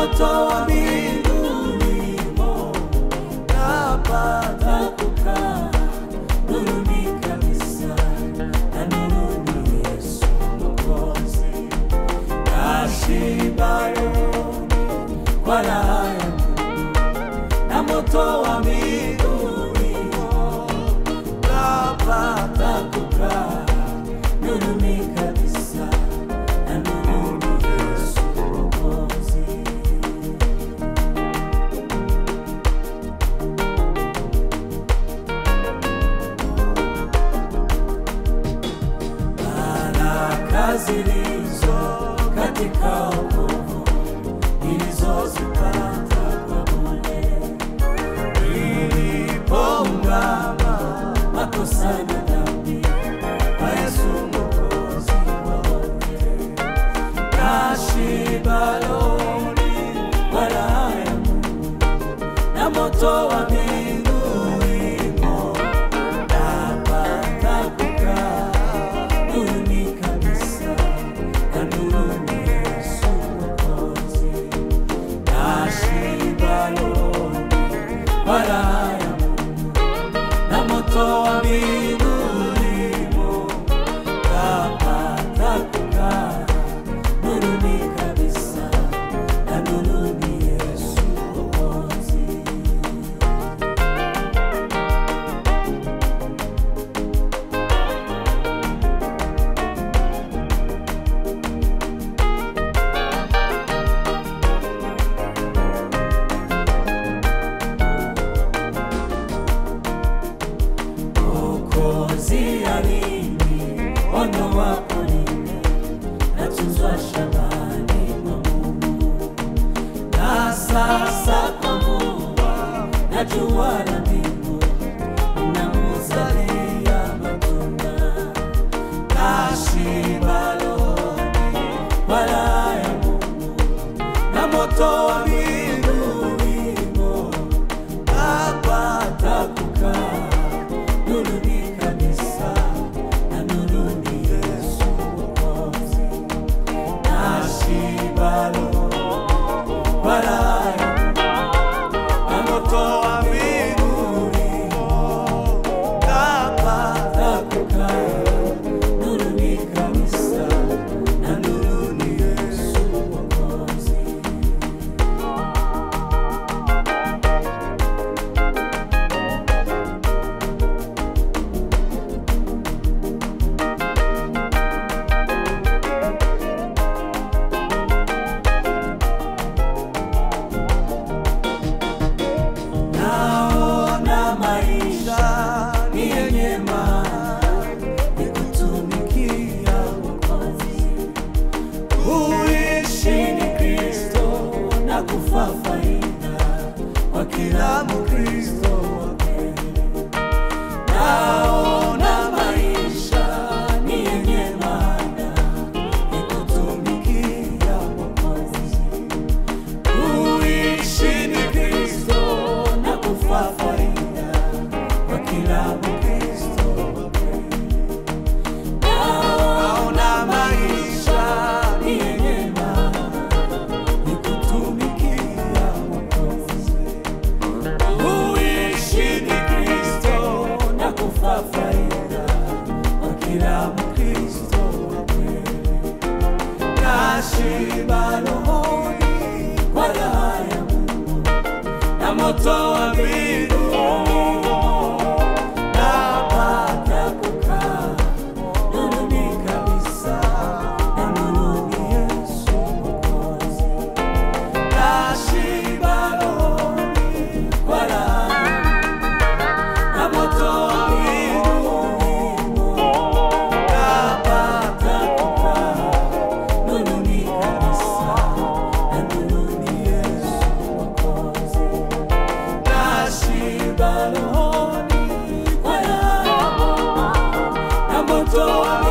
moto wa mbinguni mo napata kukaa nuruni kabisa na nuruni Yesu Mwokozi nashiba rohoni kwa raha ya Mungu na moto wa mbinguni mo napata kukaa nuruni kabisa na nuruni Yesu Mwokozi baraka zilizo katika wokovu nilizozipata kwa bure nilipoungama makosa na dhambi kwa Yesu Mwokozi wa wote nashiba rohoni kwa raha ya Mungu na moto wa mbinguni mo napata kukaa nuruni kabisa na nuruni Yesu Mwokozi nashiba rohoni kwa raha ya Mungu na moto wa mbinguni mo napata kukaa nuruni kabisa na nuruni Yesu Mwokozi Mwokozi alini ondoa porini natunzwa shambani mwa Mungu na sasa kwa mvua na jua la mbingu namuzalia matunda nashiba rohoni kwa raha ya Mungu na moto wa mbinguni mo napata kukaa nuruni kabisa na nuruni Yesu Mwokozi nashiba rohoni kwa raha ya Mungu na moto wa mbinguni mo napata kukaa nuruni kabisa na nuruni Yesu Mwokozi naona maisha ni yenye maana ni kutumikia Mwokozi. Kuishi ni Kristo na kufa faida kwa kila Mkristo wa kweli. Naona maisha ni yenye maana ni kutumikia Mwokozi. Kuishi ni Kristo na kufa faida kwa kila Mkristo wa kweli. Naona maisha ni yenye maana ni kutumikia Mwokozi. Kuishi ni Kristo na kufa faida kwa kila Mkristo wa kweli nashiba rohoni kwa raha ya Mungu na moto wa mbinguni napata kukaa nuruni kabisa na nuruni Yesu Mwokozi nashiba rohoni kwa raha ya Mungu na moto wa mbinguni napata kukaa nuruni kabisa na nuruni Yesu Mwokozi nashiba rohoni kwa raha ya Mungu na moto wa